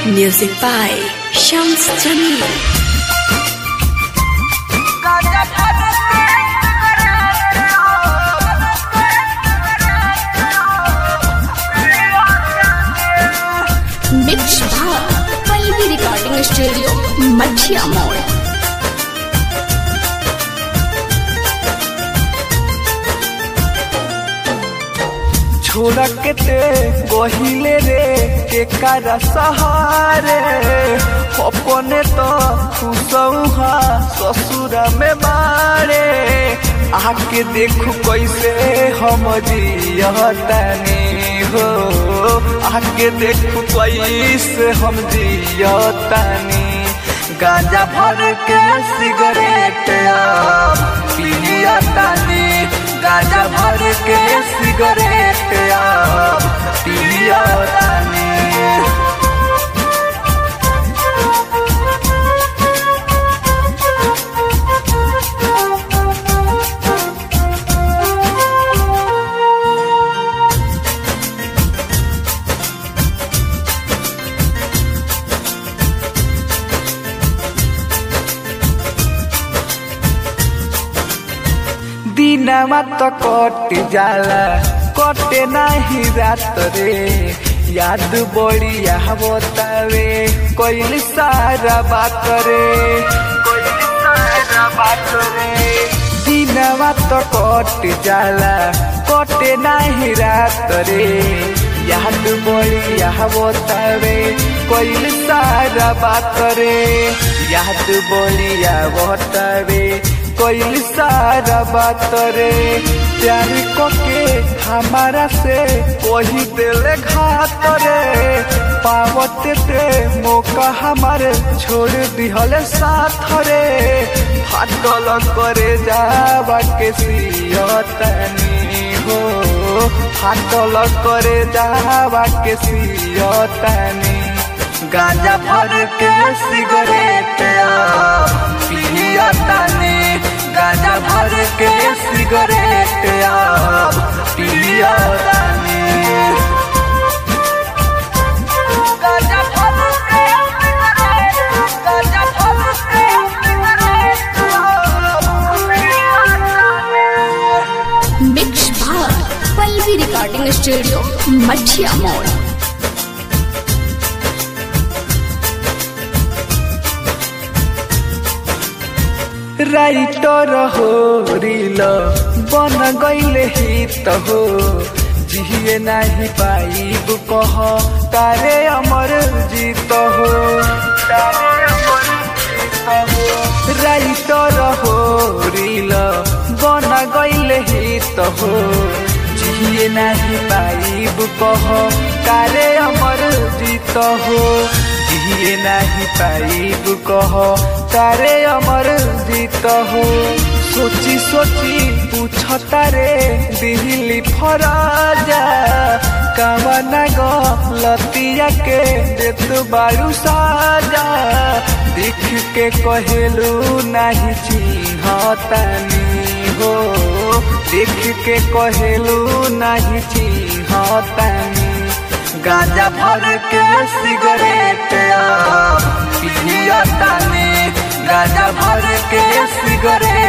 Music by Shams Jamil. Mix Bhar, Palvi Recording Studio, Machia Mall. छोड़ के ते गहिले रे के कारा सहारे अपने तो खुशौहा ससुर में मारे आके देखू कैसे हम जियतनी हो आके देखू कैसे हम जियतनी गांजा भर के सिगरेट अब पियतनी गांजा भर के सिगरेट अब पियतनी दिनमा त कट जाला कटे नाही रात रे याद बड़ी बतावे कोइल सारा बात रे कोइल सारा बात रे दिनमा त कट जाला कटे नाही रात रे याद बड़ी बतावे कोइल सारा बात रे याद बड़ी बतावे कोइल सारा बात रे प्यार के हमारा से वही दिल घात रे पावत ते मौका हमारे छोड़ दिहल साथ रे फाटल करे जावा के सियतनी हो फाटल करे जावा के सियतनी गांजा भर के सिगरेट पियतनी गांजा भर के सिगरेट अब पियतनी गांजा भर के सिगरेट गांजा भर के सिगरेट अब पियतनी Mix Bhar, Palvi Recording Studio, Machia Mall. Writer हो रील बन गईले हित हो जिए नाही पाइब कह तारे अमर जीत हो तारे अमर जीत हो राइटर हो रील बन गईले हित हो जिए नाही पाइब कह तारे अमर जीत हो जिए नाही पाइब कह तारे अमर जीत हो सोची सोची पूछ तारे दिहली फराजा कामना गलतिया के देत बारू साजा देख के कहेलू नाही चिन्हतानी हो देख के कहेलू नाही चिन्हतानी गांजा भर के सिगरेट अब पियतनी गांजा भर के सिगरेट